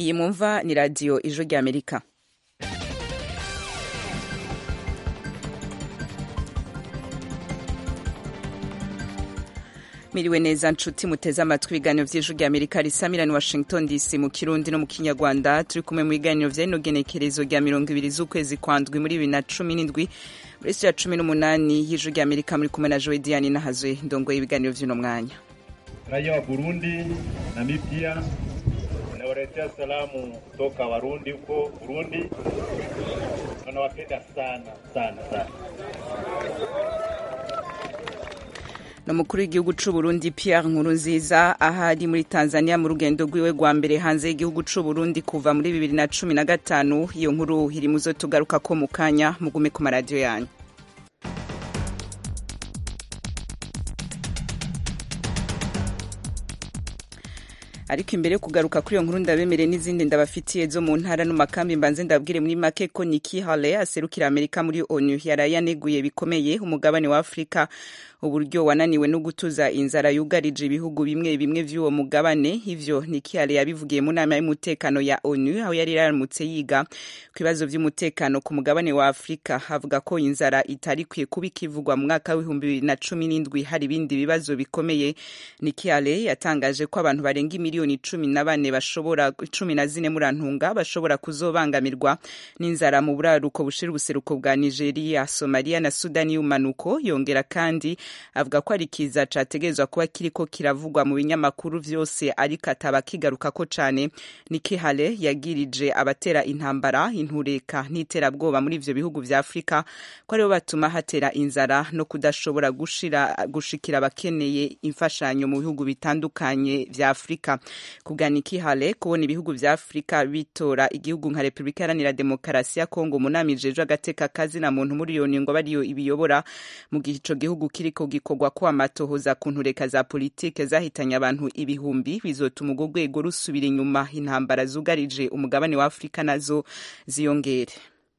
iyi mwumva ni radiyo ijwi ry'amerika miriwe neza nshuti muteze amatwi ibiganiro vy'ijwi rya amerika risamirani washington dc mu kirundi no mu kinyarwanda turi kumwe mu biganiro vya rino genekerezo rya mirongo ibiri z'ukwezi kwa ndwi muri bibiri na cumi n'indwi muri ya cumi n'umunani y'ijwi rya amerika muri kumwe na joe diane nahazwe ndongoye ibiganiro vy'uno mwanya raia wa burundi namibia nawaletea salamu kutoka warundi huko burundi wanawapenda sana sana sana n'umukuru w'igihugu c'u Burundi Pierre Nkurunziza ahari muri Tanzania mu rugendo rwiwe rwa mbere hanze y'igihugu c'u Burundi kuva muri bibiri na cumi na gatanu iyo nkuru iri muzo tugaruka ko mu kanya mugume ku maradiyo yanyu ariko imbere yo kugaruka kuri iyo nkuru ndabemere n'izindi ndabafitiye zo mu ntara no makambi mbanze ndabwire muri make ko Nikki Haley aserukira Amerika muri ONU yaraye yaneguye bikomeye umugabane wa Afrika uburyo wananiwe no gutuza inzara yugarije ibihugu bimwe bimwe vy'uwo mugabane ivyo Nikki Haley yabivugiye mu nama y'umutekano ya ONU aho yari yaramutse yiga ku bibazo vy'umutekano ku mugabane wa Afrika avuga ko inzara itari kwiye kuba ikivugwa mu mwaka w'ibihumbi bibiri na cumi n'indwi hari ibindi bibazo bikomeye Nikki Haley yatangaje ko abantu barenga miliyoni cumi na bane bashobora cumi na zine murantunga bashobora kuzobangamirwa n'inzara mu buraruko bushira ubuseruko bwa Nigeria, Somalia na Sudani y'umanuko yongera kandi avuga ko ari kiza categerezwa kuba kiriko kiravugwa mu binyamakuru vyose ariko ataba kigarukako cane Nikki Haley yagirije abatera intambara intureka n'iterabwoba muri ivyo bihugu vya Afrika ko aribo batuma hatera inzara no kudashobora gushira gushikira abakeneye imfashanyo mu bihugu bitandukanye vya Afrika kubwa Nikki Haley kubona ibihugu vya Afrika bitora igihugu nka Republika Iharanira Demokarasi ya Kongo mu nama ijejwe agateka kazi na muntu muri iyo ngo bariyo ibiyobora mu gihe ico gihugu kiriko gikorwa ko amatohoza ku ntureka za politike zahitanye abantu ibihumbi bizotuma urwo rwego rusubira inyuma intambara zugarije umugabane wa Afrika nazo ziyongere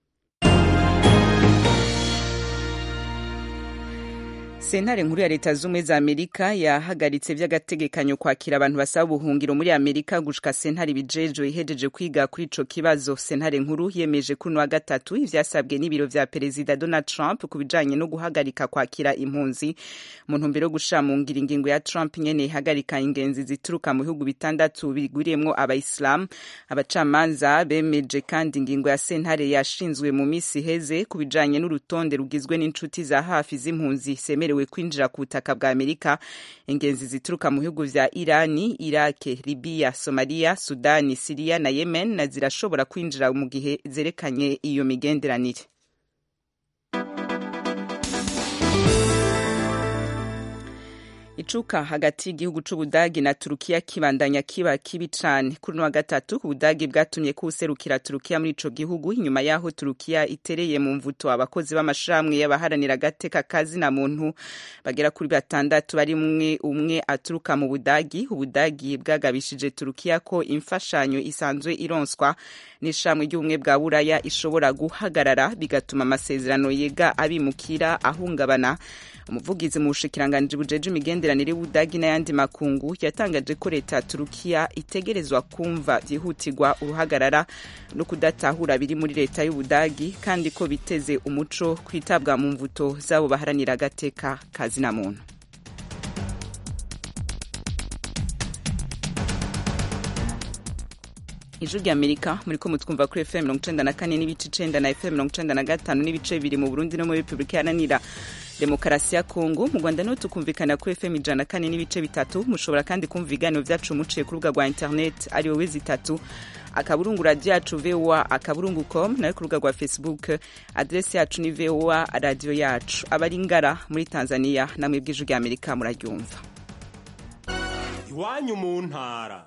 sentare nkuru ya leta z'ubumwe za amerika yahagaritse vy'agategekanyo kwakira abantu basaba ubuhungiro muri amerika gushika sentare ibijejwe ihejeje kwiga kuri ico kibazo sentare nkuru yemeje kuri wa gatatu ivyasabwe n'ibiro vya perezida donald trump ku bijanye no guhagarika kwakira impunzi mu ntumbero yo gushira mu ngiro ingingo ya trump nyene ihagarika ingenzi zituruka mu bihugu bitandatu bigwiriyemwo abayisilamu abacamanza bemeje kandi ingingo ya sentare yashinzwe mu misi iheze ku bijanye n'urutonde rugizwe n'inshuti za hafi z'impunzi semerewe kwinjira ku butaka bwa amerika ingenzi zituruka mu bihugu vya irani irake libiya somaliya sudani siriya na yemen na zirashobora kwinjira mu gihe zerekanye iyo migenderanire icuka hagati y'igihugu c'ubudagi na turukiya kibandanya kiba kibi cane kuri wa gatatu ubudagi bwatumye kuwuserukira turukiya muri ico gihugu inyuma yaho turukiya itereye mu mvuto abakozi b'amashirahamwe y'abaharanira agateka kazi na muntu bagera kuri batandatu barimwe umwe aturuka mu budagi ubudagi bwagabishije turukiya ko imfashanyo isanzwe ironswa n'ishamwe ry'ubumwe bwa buraya ishobora guhagarara bigatuma amasezerano yega abimukira ahungabana umuvugizi mu bushikiranganji bujeje imigenderanire y'ubudagi n'ayandi makungu yatangaje ko leta ya turukiya itegerezwa kumva vyihutirwa uruhagarara no kudatahura biri muri leta y'ubudagi kandi ko biteze umuco kwitabwa mu mvuto z'abo baharanira agateka kazi na muntu ijwi rya amerika muriko mutwumva kuri fm mirongo icenda na kane n'ibice icenda na fm mirongo icenda na gatanu n'ibice bibiri mu burundi no muri repubulika iharanira demokarasi ya kongo mu rwanda niho tukumvikana kuri fm ijana na kane n'ibice bitatu mushobora kandi kumva ibiganiro vyacu muciye ku rubuga rwa internet ari wowe zitatu akaburungu radio yacu voa akaburungu com nayo ku rubuga rwa facebook adresi yacu ni voa radio yacu abari ngara muri tanzania namwe bw'ijwi rya amerika muraryumva iwanyu mu ntara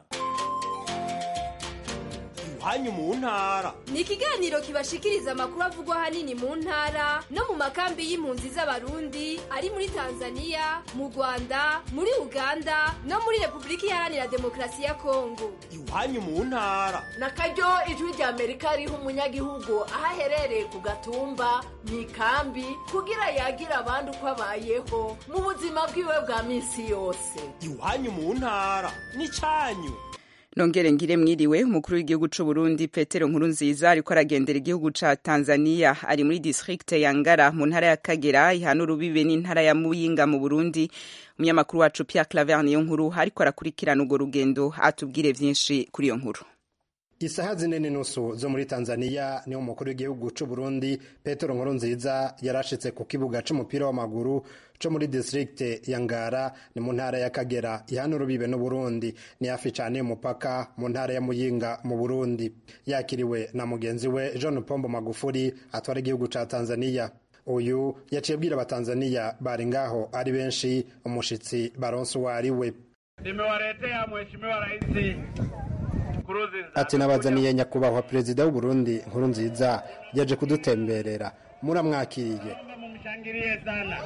iwanyu mu ntara ni ikiganiro kibashikiriza amakuru avugwa ahanini mu ntara no mu makambi y'impunzi z'abarundi ari muri tanzania mu rwanda muri uganda no muri repubulika iharanira demokarasi ya kongo iwanyu mu ntara na karyo ijwi rya amerika riha umunyagihugu aho aherereye ku gatumba mu ikambi kugira yagira abandi uko abayeho mu buzima bwiwe bwa minsi yose iwanyu mu ntara ni cyanyu nongere ngire mwiriwe umukuru w'igihugu c'u Burundi Petero Nkurunziza ariko aragendera igihugu ca Tanzania ari muri district ya Ngara mu ntara ya Kagera ihana urubibe n'intara ya Muyinga mu Burundi umunyamakuru wacu Pierre Claver niyo nkuru ariko arakurikirana urwo rugendo atubwire vyinshi kuri iyo nkuru isaha zine n'inusu zo muri tanzania niho umukuru w'igihugu c'u burundi petero nkurunziza yarashitse ku kibuga c'umupira w'amaguru co muri district ya ngara ni mu ntara ya kagera ihana urubibe n'uburundi ni hafi cane y'umupaka mu ntara ya muyinga mu burundi yakiriwe na mugenzi we john pombo magufuri atwara igihugu ca tanzania uyu yaciye abwira abatanzaniya bari ngaho ari benshi umushitsi baronse uwo ari we nimewaletea mheshimiwa rais ati nabazaniye nyakubahwa perezida w'uburundi nkuru nziza yaje kudutemberera muramwakiriye mumshangilie sana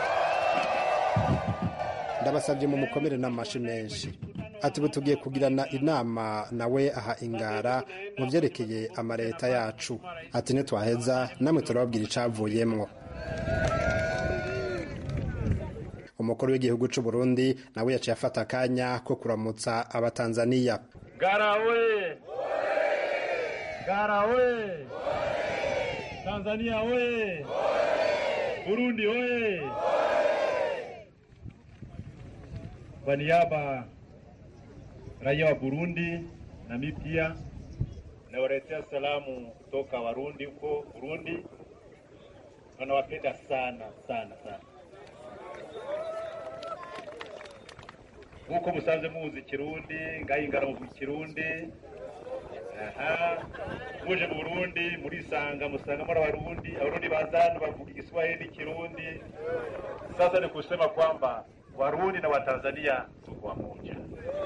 ndabasabye mu mukomere n'amashi menshi ati ubu tugiye kugirana inama nawe aha ingara mu byerekeye amaleta yacu ati nitwaheza namwe turababwira icavuyemwo umukuru w'igihugu c'u Burundi nawe yaciye afata akanya ko kuramutsa abatanzaniya Ngara oye! Ngara oye! Tanzania oye! Burundi oye! Kwa niaba raia wa Burundi na mimi pia nawaletea salamu kutoka Warundi huko Burundi. Wanawapenda sana sana sana. nk'uko musanze muzi ikirundi ngayingara mu kirundi aha muje mu burundi murisanga musanga muri abarundi abarundi bazanu bavuga igiswahili n'ikirundi sasa ni kusema kwamba warundi na watanzania tuko wamoja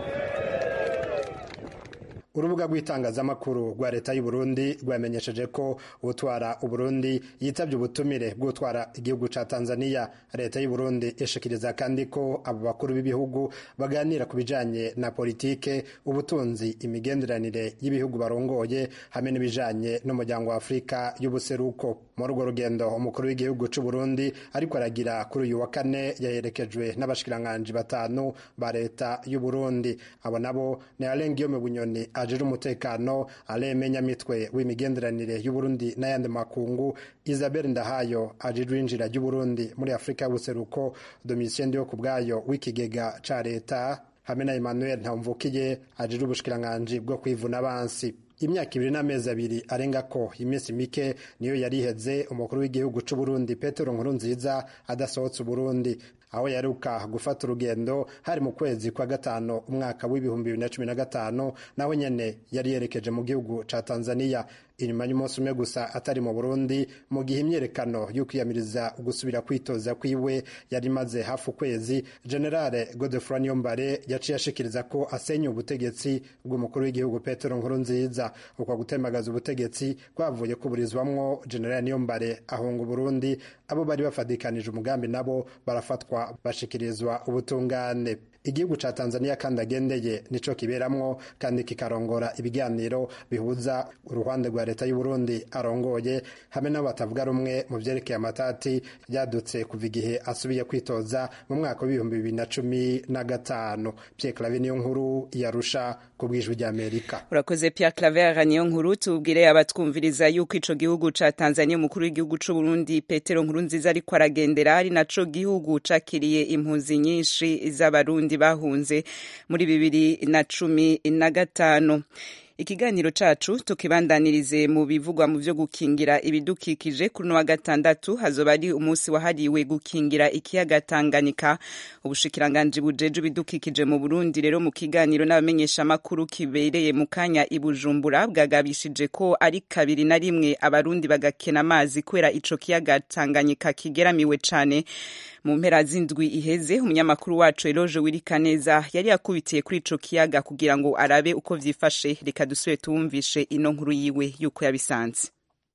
urubuga rw'itangazamakuru rwa leta y'u Burundi rwamenyesheje ko utwara uburundi yitabye ubutumire bw'utwara igihugu ca tanzania leta y'u Burundi ishikiriza kandi ko abo bakuru b'ibihugu baganira ku bijanye na politike ubutunzi imigenderanire y'ibihugu barongoye hamwe n'ibijanye n'umuryango wa afurika y'ubuseruko muri urwo rugendo umukuru w'igihugu c'u Burundi ariko aragira kuri uyu wa kane yaherekejwe n'abashikiranganji batanu ba leta y'u Burundi abo nabo ni Alain Guillaume Bunyoni ajejwe umutekano Alain Nyamitwe w'imigenderanire y'u Burundi n'ayandi makungu Isabel Ndahayo ajejwe injira ry'u Burundi muri Afurika y'ubuseruko Domitien Ndiyo kubwayo w'ikigega ca leta hamwe na Emmanuel Ntamvukiye ajejwe ubushikiranganji bwo kwivuna abansi imyaka ibiri n'amezi abiri arenga ko iminsi mike niyo yari iheze umukuru w'igihugu c'u Burundi Petero Nkurunziza adasohotse Burundi aho yaruka gufata urugendo hari mu kwezi kwa gatanu umwaka w'ibihumbi bibiri na cumi na gatanu naho nyene yari yerekeje mu gihugu ca Tanzania inyuma y'umunsi umwe gusa atari mu Burundi mu gihe imyerekano yo kwiyamiriza gusubira kwitoza kwiwe yari imaze hafi ukwezi generale Godefroid Niyombare yaciye ashikiriza ko asenya ubutegetsi bw'umukuru w'igihugu Petero Nkurunziza uko gutembagaza ubutegetsi kwavuye kuburizwamwo generale Niyombare ahunga Burundi abo bari bafadikanije umugambi nabo barafatwa bashikirizwa ubutungane igihugu ca Tanzania kandi agendeye nico kiberamwo kandi kikarongora ibiganiro bihuza uruhande rwa leta y'u Burundi arongoye hamwe n'abo batavuga rumwe mu vyerekeye amatati yadutse kuva igihe asubiye kwitoza mu mwaka w'ibihumbi bibiri na cumi na gatanu Pierre Claver niyo nkuru yarusha ku bwijwi ry'Amerika urakoze Pierre Claver niyo nkuru tubwire abatwumviriza yuko ico gihugu ca Tanzania umukuru w'igihugu c'u Burundi Petero Nkurunziza ariko aragendera ari naco gihugu cakiriye impunzi nyinshi z'abarundi bahunze muri bibiri na cumi na gatanu ikiganiro cacu tukibandanirize mu bivugwa mu vyo gukingira ibidukikije kuri wa gatandatu hazoba ari umunsi wahariwe gukingira ikiyaga Tanganyika ubushikiranganji bujeje ibidukikije mu Burundi rero mu kiganiro n'abamenyesha makuru kibereye mu kanya ibujumbura bwagabishije ko ari kabiri na rimwe abarundi bagakena amazi kubera ico kiyaga Tanganyika kigeramiwe cane mu mpera z'indwi iheze umunyamakuru wacu Eloge Wirikaneza yari yakubitiye kuri ico kiyaga kugira ngo arabe uko vyifashe reka dusubire tuwumvishe ino nkuru yiwe yuko yabisanze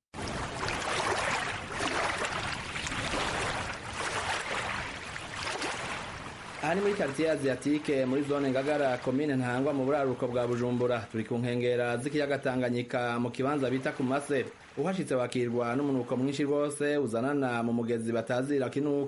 aha ni muri quartier asiatique muri zone ngagara komine ntangwa mu buraruko bwa bujumbura turi ku nkengera z'ikiyaga tanganyika mu kibanza bita ku mase uhashitse wakirwa n'umunuko mwinshi rwose uzanana mu mugezi batazira kinuke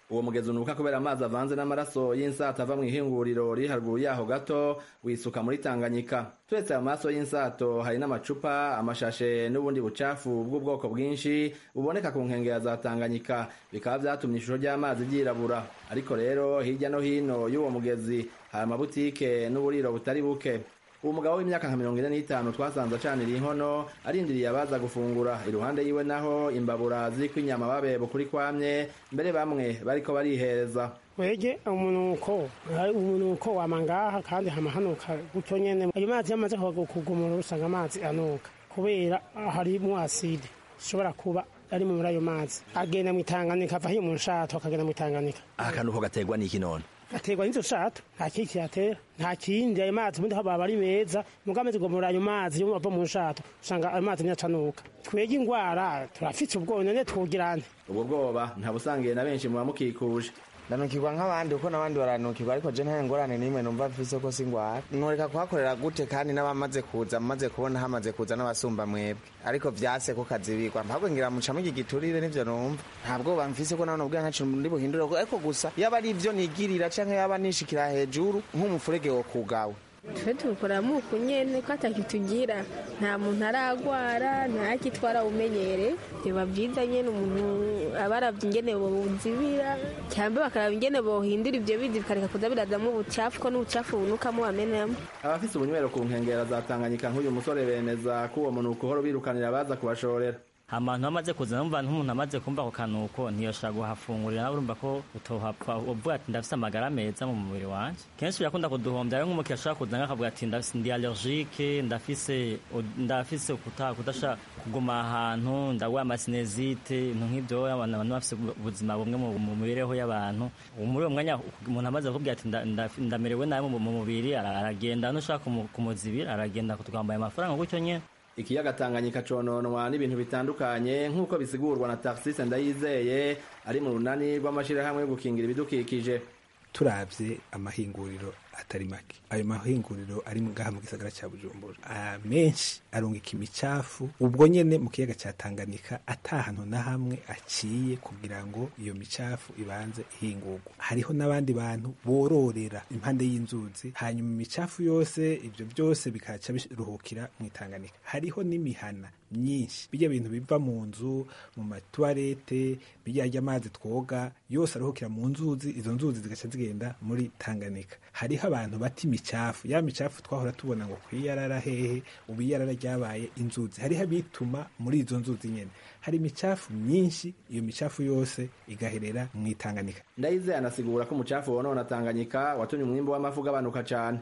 uwo mugezi unuka kubera amazi avanze n'amaraso y'insata ava mu ihinguriro riri haruguru yaho gato wisuka muri tanganyika turetse ayo maraso y'insato hari n'amacupa amashashe n'ubundi bucafu bw'ubwoko bwinshi buboneka ku nkengera za tanganyika bikaba vyatumye ishusho ry'amazi ryirabura ariko rero hirya no hino y'uwo mugezi hari amabutike n'uburiro butari buke uwo mugabo w'imyaka nka mirongo ine n'itanu twasanze acanira inkono arindiriye abaza gufungura iruhande yiwe naho imbabura ziriko inyama babebo kuri kwamye mbere bamwe bariko barihereza wege umunuko umunuko wama ngaha kandi hama hanuka gutyo nyene ayo mazi yamaze kugumura usanga amazi anuka kubera harimwo aside ishobora kuba ari muri ayo mazi agenda mu itanganika ava hiyo mu nshato akagenda mu itanganika akanuko gaterwa n'iki none gaterwa n'izo shato nta kindi kiyatera nta kindi ayo mazi ubundi haba ari meza muga amaze kugomora ayo mazi yo ava mu nshato usanga ayo mazi niyacanuka twege ingwara turafite ubwoba none twugirane ubwo bwoba ntabusangiye na benshi mu bamukikuje ndanukirwa nk'abandi kuko n'abandi baranukirwa ariko je nta ngorane n'imwe numva mfise ko singwara noreka kuhakorera gute kandi n'abamaze kuza maze kubona hamaze kuza n'abasumba mwebwe ariko vyase ko kazibirwa mpabwe ngira mucamo iki giturire nivyo numva nta bwoba mfise ko nawe nubwo ntaco ndi buhindure ariko gusa yaba ari ivyo nigirira canke yaba nishikira hejuru nk'umufurege wo kugawe twe tubikora muku nyene ko atakitugira nta muntu aragwara ntakitwara umenyere biba vyiza nyene umuntu aba aravye ingene bozibira cyangwa bakaraba ingene bohindura ivyo bizi bikareka kuza birazamwo ubucafu ko n'ubucafu bunukamo bamenamo abafise ubunywero ku nkengera za tanganyika nk'uyu musore bemeza ko uwo munuko uhora ubirukanira abaza kubashorera abantu bamaze kuza numva nk'umuntu amaze kumva ako kanuko ntiyoshobora kuhafungurira nawe urumva ko utohapfa uvuga ati ndafise amagara meza mu mubiri wanje kenshi birakunda kuduhombya rero nk'umukiriya ashobora kuza akavuga ati ndi allergique ndafise ndafise kudasha kuguma ahantu ndagwaye amasinezite ibintu nk'ivyo abantu bafise ubuzima bumwe mu mibereho y'abantu muri uwo mwanya umuntu amaze kukubwira ati ndamerewe nabi mu mubiri aragenda nushaka kumuzibira aragenda kutwambaye amafaranga gutyo nyene ikiyaga tanganyika cononwa n'ibintu bitandukanye nk'uko bisigurwa na taxis ndayizeye ari mu runani rw'amashirahamwe yo gukingira ibidukikije turavye amahinguriro atari make ayo mahinguriro ari ngaha mu gisagara ca bujumbura menshi arungika imicafu ubwo nyene mu kiyaga ca tanganyika ata hantu na hamwe aciye kugira ngo iyo micafu ibanze ihingurwa hariho n'abandi bantu bororera impande y'inzuzi hanyuma imicafu yose ivyo byose bikaca biruhukira mu itanganyika hariho n'imihana myinshi bijya bintu biva mu nzu mu matuwarete bijya amazi twoga yose aruhukira mu nzuzi izo nzuzi zigaca zigenda muri tanganyika hariho abantu bata imicafu ya micafu twahora tubona ngo kwiyarara hehe ubu iyarara ryabaye inzuzi hariho abituma muri izo nzuzi nyene hari imicafu myinshi iyo micafu yose igaherera mu itanganyika ndayizeye anasigura ko umucafu wonona tanganyika watumye umwimbu w'amafu ugabanuka cane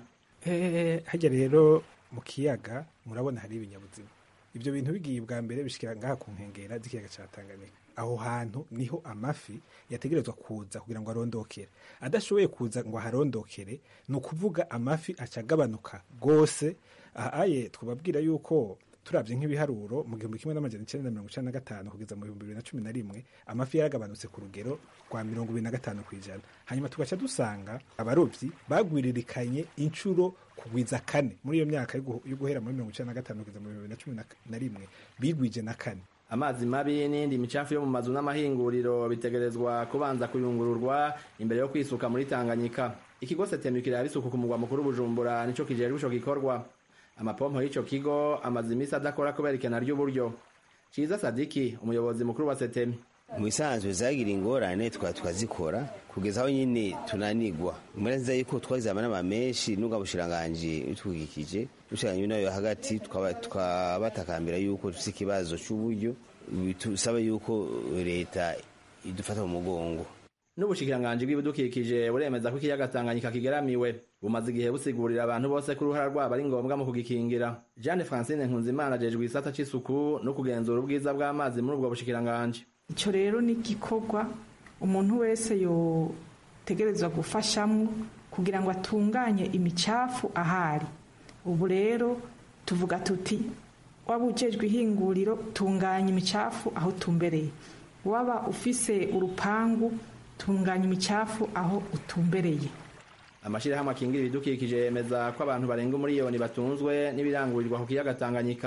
hajya rero mu kiyaga murabona hari ibinyabuzima ibyo bintu bigiye bwa mbere bishikira ngaha ku nkengera z'ikiyaga ca Tanganyika aho hantu niho amafi yategerezwa kuza kugira ngo arondokere adashoboye kuza ngo aharondokere ni ukuvuga amafi aca agabanuka rwose ahaye twababwira yuko turabye nk'ibiharuro mu gihumbi kimwe n'amajana icenda na mirongo icenda na gatanu kugeza mu bihumbi bibiri na cumi na rimwe amafi yaragabanutse ku rugero rwa mirongo ibiri na gatanu ku ijana hanyuma tugaca dusanga abarobyi bagwiririkanye inshuro kugwiza kane muri iyo myaka yo guhera muri mirongo icenda na gatanu kugeza mu bihumbi bibiri na cumi na rimwe bigwije na kane amazi mabi n'indi micafu yo mu mazu n'amahinguriro bitegerezwa kubanza kuyungururwa imbere yo kwisuka muri tanganyika ikigo setemu kiraba isuku ku mugwa mukuru bujumbura nico kijejwe ico gikorwa amapompo y'ico kigo amaze imisi adakora kubera ikena ry'uburyo ciza sadiki umuyobozi mukuru wa setemi mu bisanzwe zagira ingorane tukaba tukazikora kugeza aho nyine tunanigwa muri nziza yuko twagize amanama menshi n'ubwa bushiranganji bitwugikije bushiranganji nayo hagati tukabatakambira yuko dufite ikibazo c'uburyo bisaba yuko leta idufata mu mugongo n'ubushikiranganji bw'ibidukikije buremeza ko ikiyaga tanganyika kigeramiwe bumaze igihe busigurira abantu bose ko uruhara rwabo ari ngombwa mu kugikingira jeanne francine nkunzimana ajejwe igisata c'isuku no kugenzura ubwiza bw'amazi muri ubwo bushikiranganji icyo rero ni igikorwa umuntu wese yotegerezwa gufashamo kugira ngo atunganye imicafu ahari ubu rero tuvuga tuti waba ujejwe ihinguriro tunganya imicafu aho utumbereye waba ufise urupangu tunganya imicafu aho utumbereye amashirahamwe akingira ibidukikije yemeza ko abantu barenga umuriyoni batunzwe n'ibirangurirwa ku kiyaga tanganyika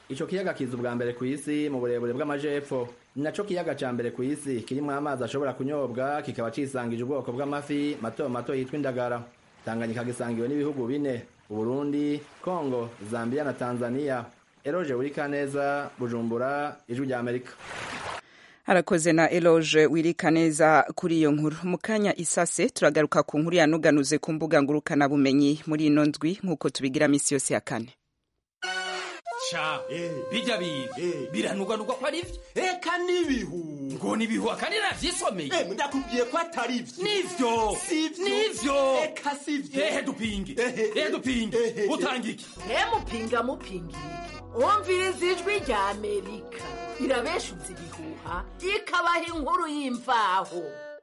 ico kiyaga kiza ubwa mbere ku isi mu burebure bw'amajepfo ni naco kiyaga ca mbere ku isi kirimwo amazi ashobora kunyobwa kikaba cisangije ubwoko bw'amafi mato mato yitwa indagara tanganyika gisangiwe n'ibihugu bine uburundi kongo zambia na tanzania eroje burikaneza bujumbura ijwi rya amerika harakoze na eloge wirika neza kuri iyo nkuru mu kanya isase turagaruka ku nkuru yanuganuze ku mbuga ngurukanabumenyi muri ino ndwi nk'uko tubigira minsi yose ya kane sha bijya biga biranuganurwa ko ari byo eka n'ibihu ngo nibihu akandi navyisomeye ndakubwiye ko atari byo nivyo nivyo eka sivyo ehe dupinge ehe dupinge utanga iki mupinga mupingira wumviriza ijwi rya amerika irabeshuza ibihuha ikabaha inkuru y'imvaho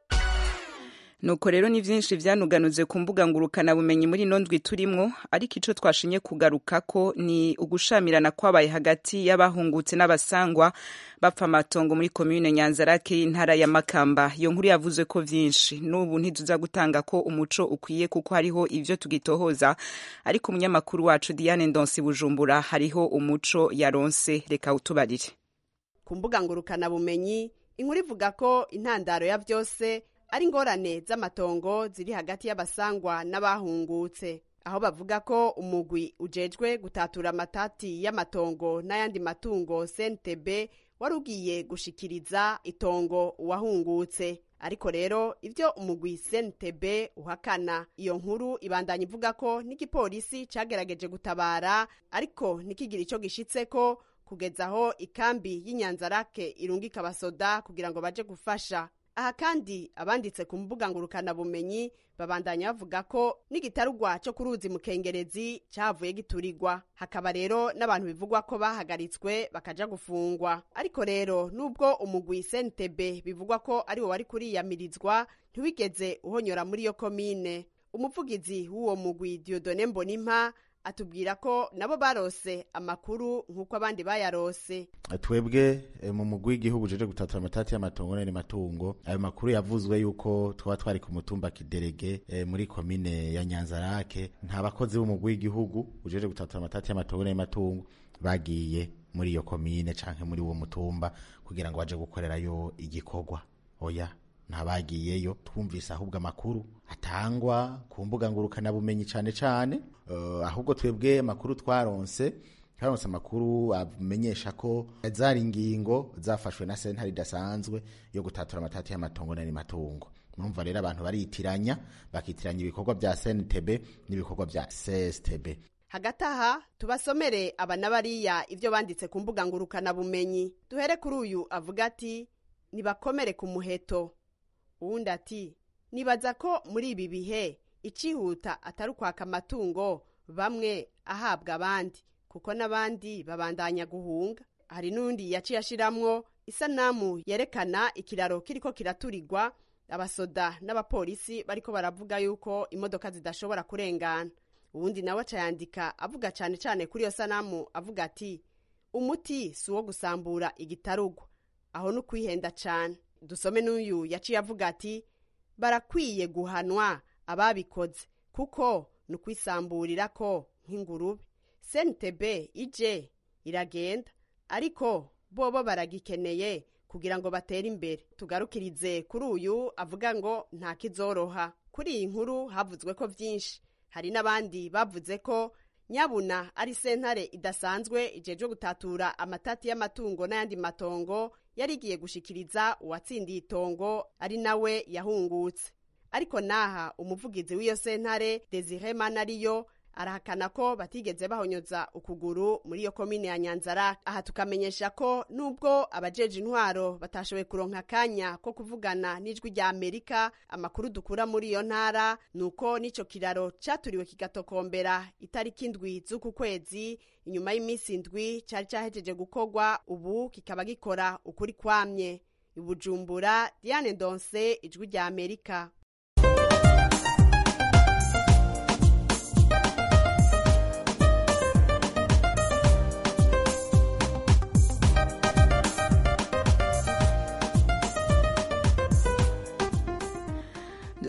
nuko rero ni byinshi byanuganuze ku mbuga ngurukanabumenyi muri ino ndwi turimwo ariko icyo twashinye kugaruka ko ni ugushamirana kwabaye hagati y'abahungutse n'abasangwa bapfa amatongo muri komine nyanzarake y'intara ya makamba iyo nkuru yavuze ko byinshi n'ubu ntituza gutanga ko umuco ukwiye kuko hariho ibyo tugitohoza ariko umunyamakuru wacu diane ndonsi bujumbura hariho umuco yaronse reka utubarire ku mbuga ngurukanabumenyi inkuru ivuga ko intandaro ya byose ari ingorane z'amatongo ziri hagati y'abasangwa n'abahungutse aho bavuga ko umugwi ujejwe gutatura amatati y'amatongo n'ayandi matungo CNTB wari ugiye gushikiriza itongo uwahungutse ariko rero ibyo umugwi CNTB uhakana iyo nkuru ibandanya ivuga ko n'igipolisi cagerageje gutabara ariko ntikigire ico gishitseko kugeza aho ikambi y'inyanzarake irungika abasoda kugira ngo baje gufasha aha kandi abanditse ku mbuga ngurukanabumenyi babandanya bavuga ko n'igitarugwa cyo ku ruzi mukengerezi cyavuye giturirwa hakaba rero n'abantu bivugwa ko bahagaritswe bakaja gufungwa ariko rero nubwo umugwi sentebe bivugwa ko ari wo wari kuriyamirizwa ntiwigeze uhonyora muri iyo komine umuvugizi w'uwo mugwi diodone mbonimpa atubwira ko nabo barose amakuru nk'uko abandi bayarose twebwe mu mugwi w'igihugu uje gutatura amatati y'amatongo n'andi matungo ayo makuru yavuzwe yuko twaba twari ku mutumba kiderege muri komine ya nyanzarake nta bakozi b'umugwi w'igihugu uje gutatura amatati y'amatongo n'andi matungo bagiye muri iyo komine canke muri uwo mutumba kugira ngo baje gukorerayo igikorwa oya ntabagiyeyo twumvise ahubwo amakuru atangwa ku mbuga ngurukanabumenyi cyane cyane uh, ahubwo twebwe amakuru twaronse twaronse amakuru amenyesha ko zari ingingo zafashwe na sentare idasanzwe yo gutatura amatati y'amatongo n'andi matungo murumva rero abantu baritiranya bakitiranya ibikorwa bya CNTB n'ibikorwa bya CSTB hagati aha tubasomere aba n'abariya ibyo banditse ku mbuga ngurukanabumenyi duhere kuri uyu avuga ati nibakomere ku muheto uwundi ati nibaza ko muri ibi bihe icihuta atari ukwaka amatungo bamwe ahabwa abandi kuko n'abandi babandanya guhunga hari n'undi yaciye ashiramwo isanamu yerekana ikiraro kiriko kiraturirwa abasoda n'abapolisi bariko baravuga yuko imodoka zidashobora kurengana uwundi nawe aca yandika avuga cyane cyane kuri iyo sanamu avuga ati umuti si uwo gusambura igitarugwa aho ni ukwihenda cyane dusome n'uyu yaciye avuga ati barakwiye guhanwa ababikoze kuko ni ukwisamburira ko nk'ingurube sentebe ije iragenda ariko bobo baragikeneye kugira ngo batere imbere tugarukirize kuri uyu avuga ngo nta kizoroha kuri iyi nkuru havuzwe ko byinshi hari n'abandi bavuze ko nyabuna ari sentare idasanzwe ijejwe gutatura amatati y'amatungo n'ayandi matongo yari igiye gushikiriza uwatsindiye itongo ari nawe yahungutse ariko naha umuvugizi w'iyo sentare desire manariyo arahakana ko batigeze bahonyoza ukuguru muri iyo komine ya nyanzara aha tukamenyesha ko nubwo abajeje intwaro batashoboye kuronka akanya ko kuvugana n'ijwi rya amerika amakuru dukura muri iyo ntara ni uko n'ico kiraro caturiwe kigatokombera itariki indwi z'uku kwezi inyuma y'iminsi indwi cari cahejeje gukorwa ubu kikaba gikora ukuri kwamye ibujumbura diane ndonse ijwi rya amerika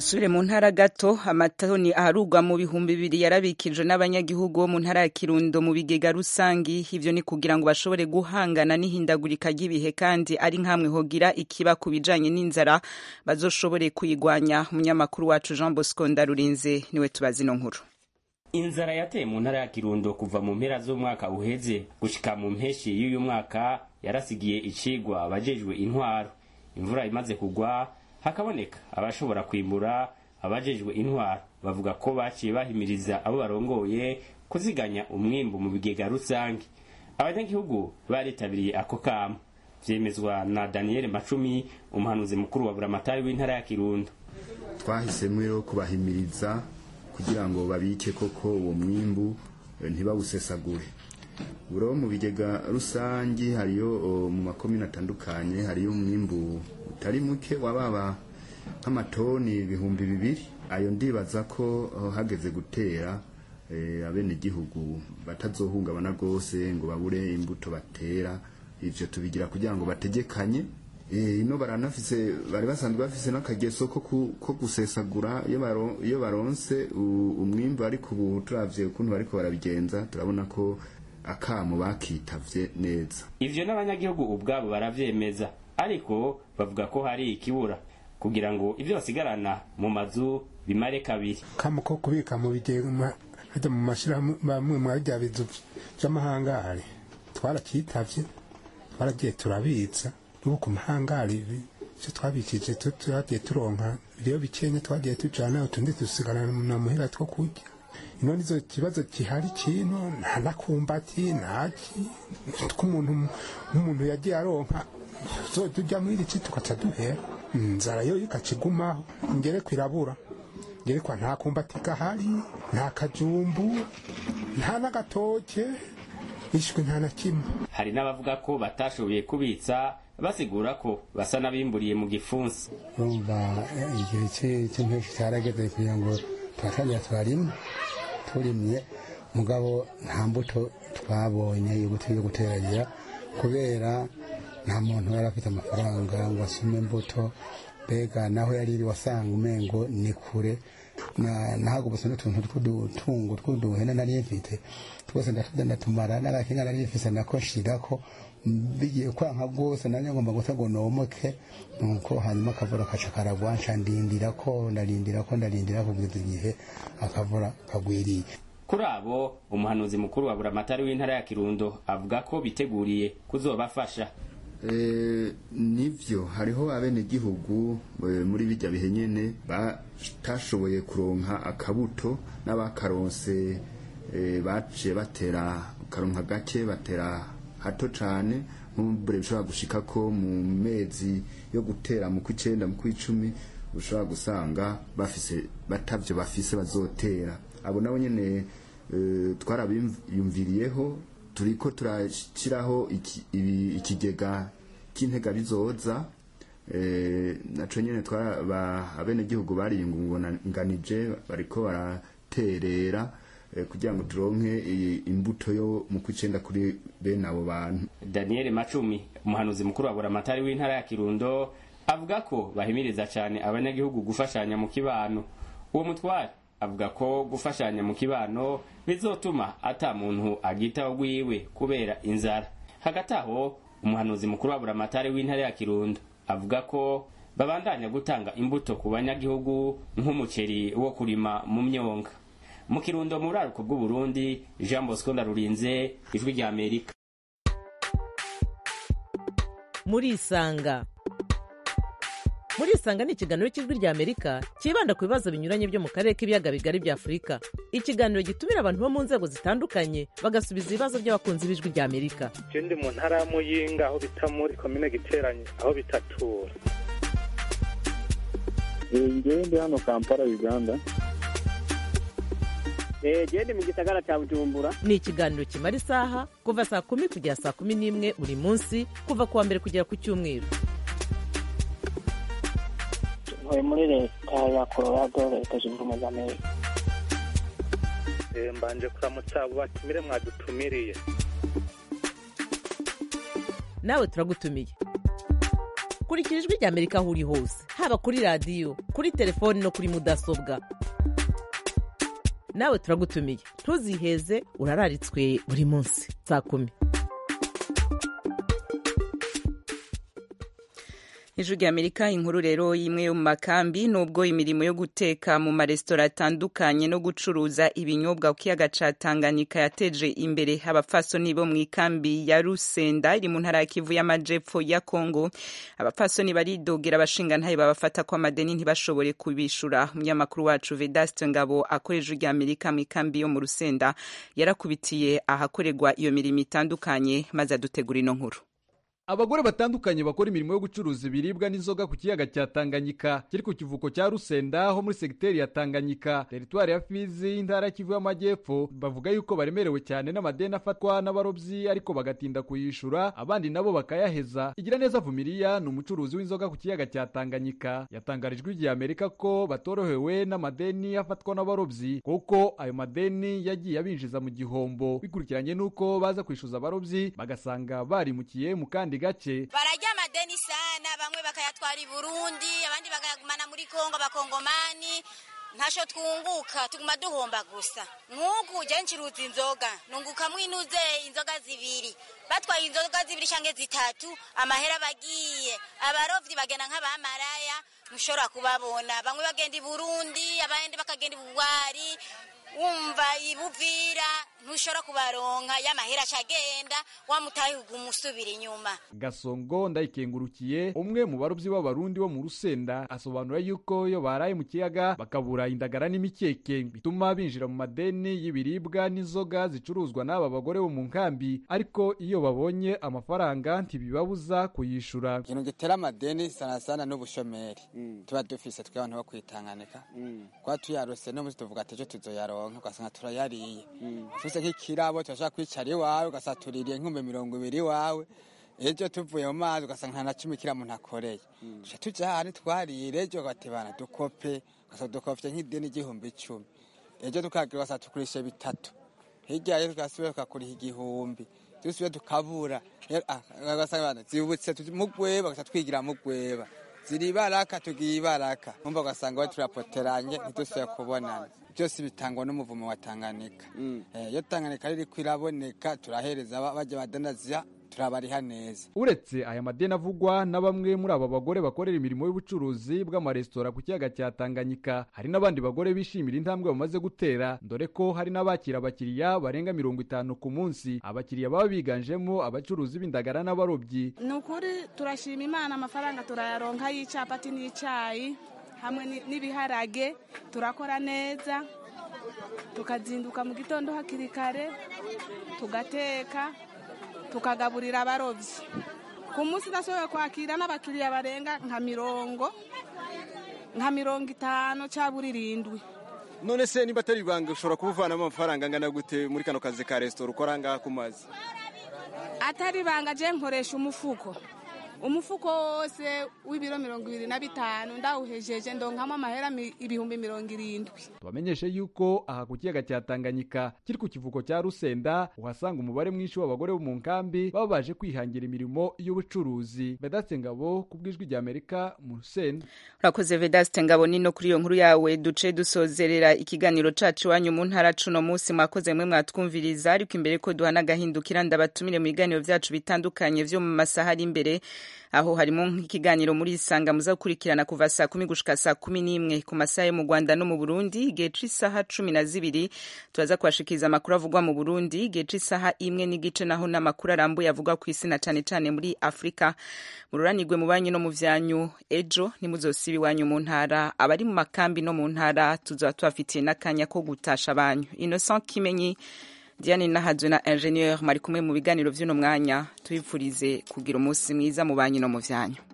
dusubire mu ntara gato amatoni aharugwa mu bihumbi bibiri yarabikijwe n'abanyagihugu bo mu ntara ya kirundo mu bigega rusangi ivyo ni kugira ngo bashobore guhangana n'ihindagurika ry'ibihe kandi ari nkamwe hogira ikiba ku bijanye n'inzara bazoshobore kuyigwanya umunyamakuru wacu jean bosco ndarurinze niwe tubazi ino nkuru inzara yateye mu ntara ya kirundo kuva mu mpera z'umwaka uheze gushika mu mpeshi y'uyu mwaka yarasigiye icigwa abajejwe intwaro imvura imaze kugwa hakaboneka abashobora kwimbura abajejwe intwaro bavuga ko baciye bahimiriza abo barongoye kuziganya umwimbu mu bigega rusange abanyagihugu baritabiriye ako kamo vyemezwa na daniel macumi umuhanuzi mukuru wa buramatari w'intara ya kirundo twahisemo rero kubahimiriza kugira ngo babike koko uwo mwimbu ntibawusesagure buro mu bigega rusange hariyo mu makomine atandukanye hariyo umwimbu utari muke wababa nk'amatoni ibihumbi bibiri ayo ndibaza ko hageze gutera abenegihugu batazohungabana rwose ngo babure imbuto batera ivyo tubigira kugira ngo bategekanye ino baranafise bari basanzwe bafise n'akageso ko gusesagura iyo baronse umwimbu ariko ubu turavye ukuntu bariko barabigenza turabona ko akamo bakitavye neza ivyo n'abanyagihugu ubwabo baravyemeza ariko bavuga ko hari ikibura kugira ngo ivyo basigarana mu mazu bimare kabiri kamo ko kubika mu bigega hajya mu mashirahamwe mwa bya bizu vy'amahangari twarakitavye twaragiye turabitsa n'ubu ku mahangari ivyo twabikije twagiye turonka rero bikenya twagiye tujana utundi dusigarana muhira two kurya ino nizo kibazo gihari kino nta nakumbati ntaki tw'umuntu nk'umuntu yagiye aronka tujya muri iri tugaca duhera inzara yo ikacigumaho ngere kwirabura ngere kwa nta kumbati gahari nta kajumbu nta n'agatoke ishwe nta na kimwe hari n'abavuga ko batashoboye kubitsa basigura ko basa n'abimburiye mu gifunsi urumva igihe cy'impeshyi cyarageze kugira ngo turatangira turarima turimye mugabo nta mbuto twabonye yo guteragira kubera nta muntu yari afite amafaranga ngo asume imbuto mbega naho yari iri wasanga umengo ni kure ntabwo gusa n'utuntu tw'udutungo tw'uduhene nari mfite twose ndatuda ndatumara n'agakinga nari mfise nako nshirako bigiye kwanka rwose nanjye ngomba gusa ngo nomoke nuko hanyuma akavura kaca karagwa nca ndindira ko ndarindira ko ndarindira kugeza igihe akavura kagwiriye kuri abo umuhanuzi mukuru wa buramatari w'intara ya kirundo avuga ko biteguriye kuzobafasha nivyo hariho abenegihugu muri bijya bihe nyene batashoboye kuronka akabuto n'abakaronse baciye batera karonka gake batera hato cane nk'ubure bishobora gushika ko mu mezi yo gutera mu kw'icenda mu kw'icumi ushobora gusanga bafise batavyo bafise bazotera abo nabo nyene twarabiyumviriyeho turiko turashiraho ikigega cy'intega bizoza naco nyene abenegihugu bariyungunganije bariko baraterera kugira ngo turonke imbuto yo mu kw'icenda kuri bene abo bantu daniel macumi umuhanuzi mukuru wa buramatari w'intara ya kirundo avuga ko bahimiriza cyane abanyagihugu gufashanya mu kibano uwo mutware avuga ko gufashanya mu kibano bizotuma ata muntu agitaho rwiwe kubera inzara hagati aho umuhanuzi mukuru wa buramatari w'intara ya kirundo avuga ko babandanya gutanga imbuto ku banyagihugu nk'umuceri wo kurima mu myonga mu kirundo mu buraruko bw'uburundi jean bosco ndarurinze ijwi rya amerika murisanga murisanga ni ikiganiro cy'ijwi rya amerika cyibanda ku bibazo binyuranye byo mu karere k'ibiyaga bigari bya afurika ikiganiro gitumira abantu bo mu nzego zitandukanye bagasubiza ibibazo by'abakunzi b'ijwi rya amerika je ndi mu ntara ya muyinga aho bita muri komine giteranye aho bitatura ngewe ndi hano kampala uganda gende mu gisagara cya bujumbura ni ikiganiro kimara isaha kuva saa kumi kugera saa kumi n'imwe buri munsi kuva ku wa mbere kugera ku cyumweru ntuye muri leta ya colorado leta zunze ubumwe za amerika mbanje kuramutsa abo batumire mwadutumiriye nawe turagutumiye kurikira ijwi rya amerika aho uri hose haba kuri radiyo kuri telefoni no kuri mudasobwa nawe turagutumiye ntuziheze urararitswe buri munsi saa kumi ijwi rya amerika inkuru rero imwe yo mu makambi nubwo imirimo yo guteka mu maresitora atandukanye no gucuruza ibinyobwa ku kiyaga ca tanganyika yateje imbere abapfasoni bo mu ikambi ya rusenda iri mu ntara ya kivu y'amajepfo ya kongo abapfasoni baridogera abashingantahe babafata ko amadeni ntibashobore kubishura umunyamakuru wacu vedaste ngabo akora ijwi rya amerika mu ikambi yo mu rusenda yarakubitiye ahakorerwa iyo mirimo itandukanye maze adutegura ino nkuru abagore batandukanye bakora imirimo yo gucuruza ibiribwa n'inzoga ku kiyaga cya tanganyika kiri ku kivuko cya rusenda ho muri segiteri ya tanganyika teritwari ya fizi intara kivu y'amajyepfo bavuga yuko baremerewe cyane n'amadeni afatwa n'abarobyi ariko bagatinda kuyishura abandi nabo bakayaheza igira neza vumiriya ni umucuruzi w'inzoga ku kiyaga cya tanganyika yatangarijwe igihe amerika ko batorohewe n'amadeni afatwa n'abarobyi kuko ayo madeni yagiye abinjiza mu gihombo bikurikiranye n'uko baza kwishyuza abarobyi bagasanga barimukiye mu kandi gace barajya amadeni sana bamwe bakayatwara i burundi abandi bakayagumana muri kongo abakongomani ntasho twunguka tuguma duhomba gusa nk'uku ujya ncuruza inzoga nungukamwo inuze inzoga zibiri batwaye inzoga zibiri cyangwa zitatu amahera bagiye abarovyi bagenda nk'abamaraya ntushobora kubabona bamwe bagenda i burundi abandi bakagenda i bugwari wumva ibuvira ntushobora kubaronka y'amahera acagenda wamutaye uguma usubira inyuma gasongo ndayikengurukiye umwe mu barobyi b'abarundi bo mu rusenda asobanura yuko iyo baraye mu kiyaga bakabura indagara n'imikeke bituma binjira mu madeni y'ibiribwa n'inzoga zicuruzwa n'aba bagore bo mu nkambi ariko iyo babonye amafaranga ntibibabuza kuyishura ikintu gitera amadeni sana sana n'ubushomeri tuba dufise twe abantu bo kwitanganika kuba tuyarose no muzi tuvuga ati ejo tuzoyaronka ugasanga turayariye ufise nk'ikirabo turashaka kwicara iwawe ugasanga tuririye nk'umbe mirongo ibiri iwawe ejo tuvuye mu mazi ugasanga nta na cumi kiriya muntu akoreye tuca tuja hano twarire ejo gatebana dukope ugasanga dukopye nk'ideni igihumbi icumi ejo tukagira ugasanga tukurishe bitatu hirya rero tugasubira tukakuriha igihumbi dusubire tukabura ugasanga zibutse mugweba ugasanga twigira mugweba ziri ibaraka tugiye ibaraka numva ugasanga we turapoteranye ntidusubire kubonana byose bitangwa n'umuvumo wa tanganyika iyo tanganyika riri kwiraboneka turahereza bajya badanaza turabariha neza uretse aya madeni avugwa na bamwe muri aba bagore bakorera imirimo y'ubucuruzi bw'amaresitora ku kiyaga cya tanganyika hari n'abandi bagore bishimira intambwe bamaze gutera dore ko hari n'abakira abakiriya barenga mirongo itanu ku munsi abakiriya baba biganjemo abacuruzi b'indagara n'abarobyi ni ukuri turashima imana amafaranga turayaronka y'icapati n'icyayi hamwe n'ibiharage turakora neza tukazinduka mu gitondo hakiri kare tugateka tukagaburira abarobyi ku munsi udashoboye kwakira n'abakiriya barenga nka mirongo nka mirongo itanu cyangwa irindwi none se niba atari ibanga ushobora kuba uvanamo amafaranga angana gute muri kano kazi ka resitora ukora ngaha ku mazi atari ibanga je nkoresha umufuko umufuko wose w'ibiro mirongo ibiri na bitanu ndawuhejeje ndonkamo amahera ibihumbi mirongo irindwi tubamenyeshe yuko aha ku kiyaga cya tanganyika kiri ku kivuko cya rusenda uhasanga umubare mwinshi w'abagore bo mu nkambi baba baje kwihangira imirimo y'ubucuruzi vedaste ngabo ku bw'ijwi rya amerika mu rusenda urakoze vedaste ngabo nino kuri iyo nkuru yawe duce dusozerera ikiganiro cacu iwanyu mu ntara cuno munsi mwakoze mwe mwatwumviriza ariko imbere ko duhana agahindukira ndabatumire mu biganiro vyacu bitandukanye vyo mu masaha ari imbere aho harimo nk'ikiganiro muri isanga muza gukurikirana kuva saa kumi gushika saa kumi n'imwe ku masaha yo mu rwanda no mu burundi igihe c'isaha cumi na zibiri turaza kubashikiriza amakuru avugwa mu burundi igihe c'isaha imwe n'igice naho n'amakuru arambuye avugwa ku isi na cane cane muri afurika mururanirwe mu banyu no mu vyanyu ejo nimuzosiba iwanyu mu ntara abari mu makambi no mu ntara tuzoba tubafitiye n'akanya ko gutasha abanyu innocent kimenyi diane nahadzwe na ingenieur mari kumwe mu biganiro vy'uno mwanya tubipfurize kugira umunsi mwiza mu banyu no mu vyanyu